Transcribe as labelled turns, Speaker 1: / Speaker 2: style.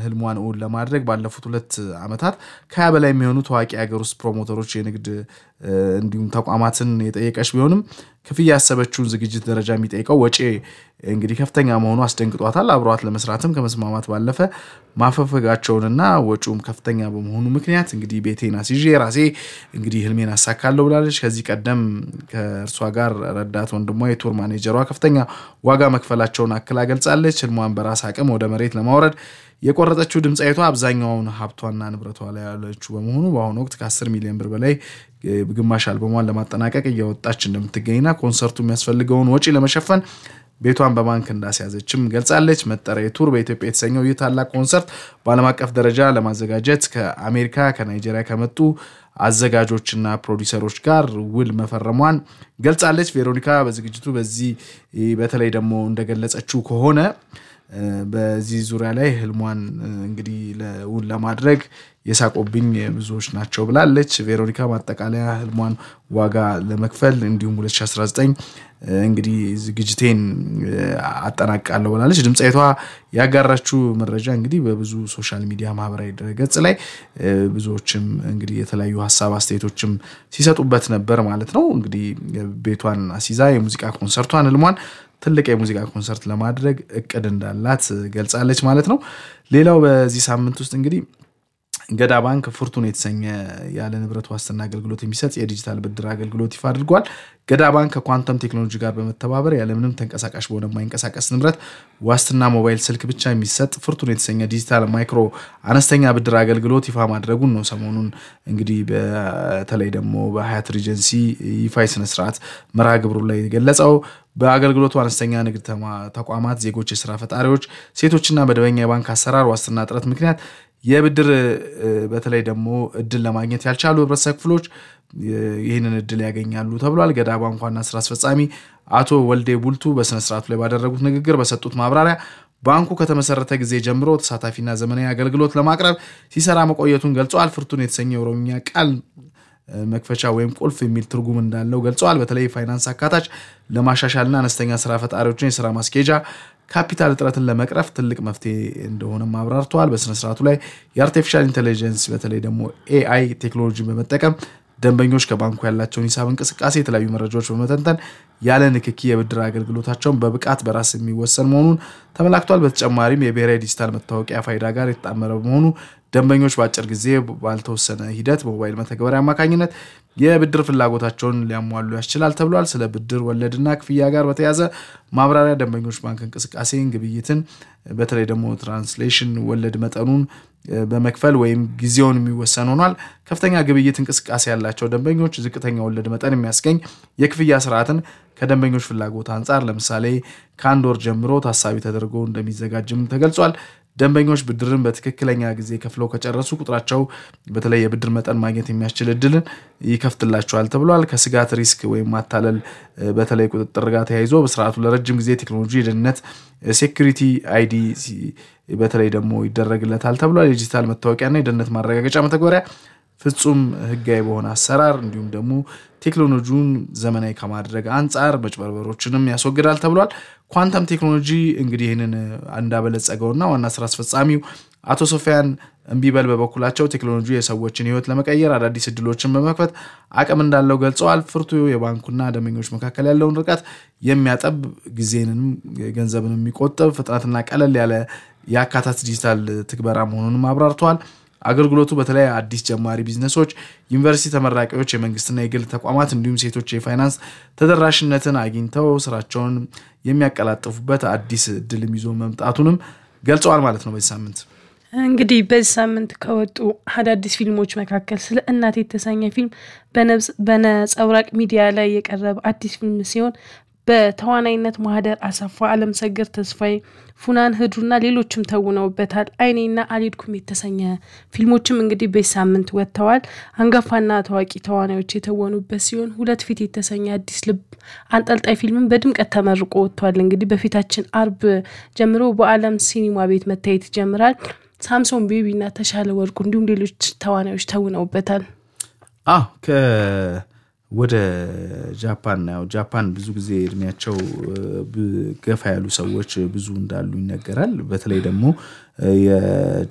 Speaker 1: ህልሟን እውን ለማድረግ ባለፉት ሁለት ዓመታት ከሀያ በላይ የሚሆኑ ታዋቂ የሀገር ውስጥ ፕሮሞተሮች የንግድ እንዲሁም ተቋማትን የጠየቀች ቢሆንም ክፍያ ያሰበችውን ዝግጅት ደረጃ የሚጠይቀው ወጪ እንግዲህ ከፍተኛ መሆኑ አስደንግጧታል። አብሯት ለመስራትም ከመስማማት ባለፈ ማፈፈጋቸውንና ወጪውም ከፍተኛ በመሆኑ ምክንያት እንግዲህ ቤቴን አስይዤ ራሴ እንግዲህ ህልሜን አሳካለሁ ብላለች። ከዚህ ቀደም ከእርሷ ጋር ረዳት ወንድሟ የቱር ማኔጀሯ ከፍተኛ ዋጋ መክፈላቸውን አክላ ገልጻለች። ህልሟን በራስ አቅም ወደ መሬት ለማውረድ የቆረጠችው ድምፃዊቷ አብዛኛውን ሀብቷና ንብረቷ ላይ ያለችው በመሆኑ በአሁኑ ወቅት ከ10 ሚሊዮን ብር በላይ ግማሽ አልበሟን ለማጠናቀቅ እያወጣች እንደምትገኝና ኮንሰርቱ የሚያስፈልገውን ወጪ ለመሸፈን ቤቷን በባንክ እንዳስያዘችም ገልጻለች። መጠሪያ ቱር በኢትዮጵያ የተሰኘው ይህ ታላቅ ኮንሰርት በዓለም አቀፍ ደረጃ ለማዘጋጀት ከአሜሪካ፣ ከናይጄሪያ ከመጡ አዘጋጆችና ፕሮዲሰሮች ጋር ውል መፈረሟን ገልጻለች። ቬሮኒካ በዝግጅቱ በዚህ በተለይ ደግሞ እንደገለጸችው ከሆነ በዚህ ዙሪያ ላይ ህልሟን እንግዲህ እውን ለማድረግ የሳቆብኝ ብዙዎች ናቸው ብላለች። ቬሮኒካ ማጠቃለያ ህልሟን ዋጋ ለመክፈል እንዲሁም 2019 እንግዲህ ዝግጅቴን አጠናቃለሁ ብላለች። ድምፃዊቷ ያጋራችው መረጃ እንግዲህ በብዙ ሶሻል ሚዲያ ማህበራዊ ድረገጽ ላይ ብዙዎችም እንግዲህ የተለያዩ ሀሳብ አስተያየቶችም ሲሰጡበት ነበር ማለት ነው። እንግዲህ ቤቷን አሲዛ የሙዚቃ ኮንሰርቷን ህልሟን ትልቅ የሙዚቃ ኮንሰርት ለማድረግ እቅድ እንዳላት ገልጻለች ማለት ነው። ሌላው በዚህ ሳምንት ውስጥ እንግዲህ ገዳ ባንክ ፍርቱን የተሰኘ ያለ ንብረት ዋስትና አገልግሎት የሚሰጥ የዲጂታል ብድር አገልግሎት ይፋ አድርጓል። ገዳ ባንክ ከኳንተም ቴክኖሎጂ ጋር በመተባበር ያለምንም ተንቀሳቃሽ በሆነ የማይንቀሳቀስ ንብረት ዋስትና ሞባይል ስልክ ብቻ የሚሰጥ ፍርቱን የተሰኘ ዲጂታል ማይክሮ አነስተኛ ብድር አገልግሎት ይፋ ማድረጉን ነው ሰሞኑን እንግዲህ በተለይ ደግሞ በሀያት ሪጀንሲ ይፋ ስነስርዓት መርሃ ግብሩ ላይ የገለጸው በአገልግሎቱ አነስተኛ ንግድ ተቋማት ዜጎች፣ የስራ ፈጣሪዎች፣ ሴቶችና መደበኛ የባንክ አሰራር ዋስትና እጥረት ምክንያት የብድር በተለይ ደግሞ እድል ለማግኘት ያልቻሉ ህብረተሰብ ክፍሎች ይህንን እድል ያገኛሉ ተብሏል። ገዳ ባንክ ዋና ስራ አስፈጻሚ አቶ ወልዴ ቡልቱ በስነስርዓቱ ላይ ባደረጉት ንግግር በሰጡት ማብራሪያ ባንኩ ከተመሰረተ ጊዜ ጀምሮ ተሳታፊና ዘመናዊ አገልግሎት ለማቅረብ ሲሰራ መቆየቱን ገልጸዋል። ፍርቱን የተሰኘ የኦሮምኛ ቃል መክፈቻ ወይም ቁልፍ የሚል ትርጉም እንዳለው ገልጸዋል። በተለይ ፋይናንስ አካታች ለማሻሻልና አነስተኛ ስራ ፈጣሪዎችን የስራ ማስኬጃ ካፒታል እጥረትን ለመቅረፍ ትልቅ መፍትሄ እንደሆነም አብራርተዋል። በስነስርዓቱ ላይ የአርቲፊሻል ኢንቴሊጀንስ በተለይ ደግሞ ኤአይ ቴክኖሎጂን በመጠቀም ደንበኞች ከባንኩ ያላቸውን ሂሳብ እንቅስቃሴ የተለያዩ መረጃዎች በመተንተን ያለ ንክኪ የብድር አገልግሎታቸውን በብቃት በራስ የሚወሰን መሆኑን ተመላክቷል። በተጨማሪም የብሔራዊ ዲጂታል መታወቂያ ፋይዳ ጋር የተጣመረ በመሆኑ ደንበኞች በአጭር ጊዜ ባልተወሰነ ሂደት በሞባይል መተግበሪያ አማካኝነት የብድር ፍላጎታቸውን ሊያሟሉ ያስችላል ተብሏል። ስለ ብድር ወለድና ክፍያ ጋር በተያዘ ማብራሪያ ደንበኞች ባንክ እንቅስቃሴን፣ ግብይትን በተለይ ደግሞ ትራንስሌሽን ወለድ መጠኑን በመክፈል ወይም ጊዜውን የሚወሰን ሆኗል። ከፍተኛ ግብይት እንቅስቃሴ ያላቸው ደንበኞች ዝቅተኛ ወለድ መጠን የሚያስገኝ የክፍያ ስርዓትን ከደንበኞች ፍላጎት አንጻር ለምሳሌ ከአንድ ወር ጀምሮ ታሳቢ ተደርጎ እንደሚዘጋጅም ተገልጿል። ደንበኞች ብድርን በትክክለኛ ጊዜ ከፍለው ከጨረሱ ቁጥራቸው በተለይ የብድር መጠን ማግኘት የሚያስችል እድልን ይከፍትላቸዋል ተብሏል። ከስጋት ሪስክ ወይም ማታለል በተለይ ቁጥጥር ጋር ተያይዞ በስርዓቱ ለረጅም ጊዜ ቴክኖሎጂ የደህንነት ሴኩሪቲ አይዲ በተለይ ደግሞ ይደረግለታል ተብሏል። የዲጂታል መታወቂያና የደህንነት ማረጋገጫ መተግበሪያ ፍጹም ሕጋዊ በሆነ አሰራር እንዲሁም ደግሞ ቴክኖሎጂውን ዘመናዊ ከማድረግ አንጻር መጭበርበሮችንም ያስወግዳል ተብሏል። ኳንተም ቴክኖሎጂ እንግዲህ ይህንን እንዳበለጸገውና ዋና ስራ አስፈጻሚው አቶ ሶፊያን እምቢበል በበኩላቸው ቴክኖሎጂ የሰዎችን ሕይወት ለመቀየር አዳዲስ እድሎችን በመክፈት አቅም እንዳለው ገልጸዋል። ፍርቱ የባንኩና ደንበኞች መካከል ያለውን ርቀት የሚያጠብ ጊዜንም ገንዘብን የሚቆጥብ ፍጥነትና ቀለል ያለ የአካታት ዲጂታል ትግበራ መሆኑንም አብራርተዋል። አገልግሎቱ በተለይ አዲስ ጀማሪ ቢዝነሶች፣ ዩኒቨርሲቲ ተመራቂዎች፣ የመንግስትና የግል ተቋማት እንዲሁም ሴቶች የፋይናንስ ተደራሽነትን አግኝተው ስራቸውን የሚያቀላጥፉበት አዲስ እድልም ይዞ መምጣቱንም ገልጸዋል ማለት ነው። በዚህ ሳምንት
Speaker 2: እንግዲህ በዚህ ሳምንት ከወጡ አዳዲስ ፊልሞች መካከል ስለ እናት የተሰኘ ፊልም በነጸብራቅ ሚዲያ ላይ የቀረበ አዲስ ፊልም ሲሆን በተዋናይነት ማህደር አሰፋ፣ አለም ሰገድ ተስፋዬ፣ ፉናን ህዱና ሌሎችም ተውነውበታል። አይኔና አልሄድኩም የተሰኘ ፊልሞችም እንግዲህ በዚህ ሳምንት ወጥተዋል። አንጋፋና ታዋቂ ተዋናዮች የተወኑበት ሲሆን ሁለት ፊት የተሰኘ አዲስ ልብ አንጠልጣይ ፊልምም በድምቀት ተመርቆ ወጥቷል። እንግዲህ በፊታችን አርብ ጀምሮ በአለም ሲኒማ ቤት መታየት ይጀምራል። ሳምሶን ቤቢና ተሻለ ወርቁ እንዲሁም ሌሎች ተዋናዮች ተውነውበታል።
Speaker 1: አዎ ወደ ጃፓን ያው ጃፓን ብዙ ጊዜ እድሜያቸው ገፋ ያሉ ሰዎች ብዙ እንዳሉ ይነገራል። በተለይ ደግሞ